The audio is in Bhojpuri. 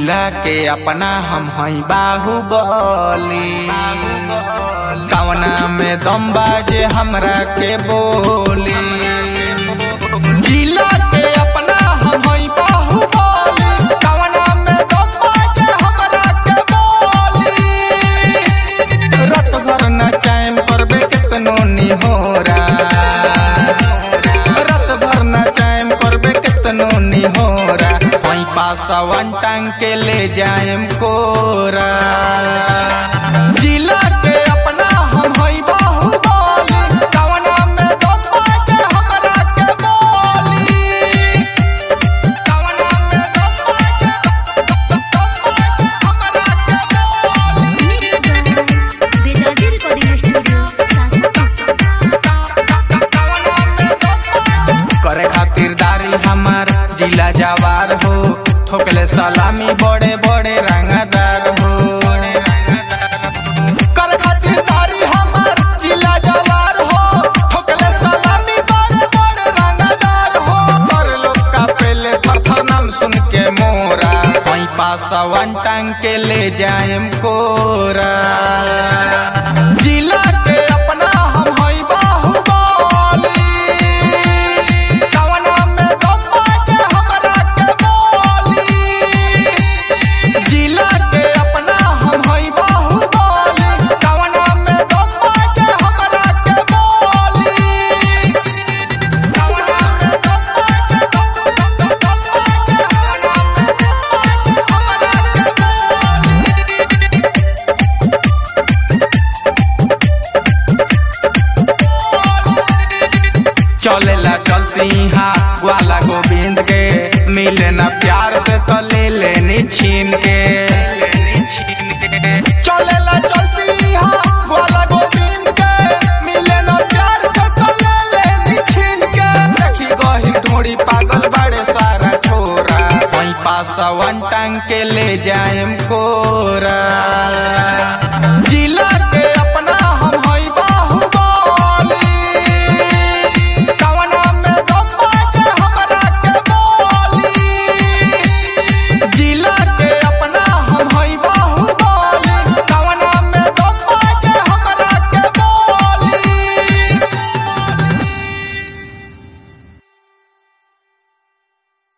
जिला के अपना हम हई बाहुबली कवना में दम बाजे हमरा के बोली जिला के अपना हम हई बाहुबली कवना में दम बाजे हमरा के बोली रत भर न चैन करबे कितनो निहोरा रत भर न चैन करबे कितनो निहोरा वहीं पासवन टांग के ले जाएम कोरा जिला के अपना हम हई बाहुबली कवना में दम बाजे हमरा के बोली कवना में दम बाजे हमरा के बोली बेदर्दी रिकॉर्डिंग स्टूडियो करे खातिरदारी हमार जिला जवार हो ठोकले सलामी बड़े बड़े रंगदार हो करे खातिरदारी हमार जिला जवार हो ठोकले सलामी बड़े बड़े रंगदार हो और लोग का पहले थर नाम सुन के मोरा वहीं पासवन टांग के ले जाएम कोरा जिला के अपना हम हई बाहुबली कवना में दम बाजे हमरा के बोली जिला के अपना हम हई बाहुबली कवना में दम बाजे हमरा के बोली कवना में दम बाजे दम बाजे हमरा के बोली चलेला चलती हाँ ग्वाला गोविंद के मिले न प्यार से तो ले लेनी छीन के चलेला चलती हाँ ग्वाला गोविंद के मिले न प्यार से तो ले लेनी छीन के देखी गही ढोड़ी पागल बड़े सारा छोरा वहीं पासवन टांग के ले जाएम को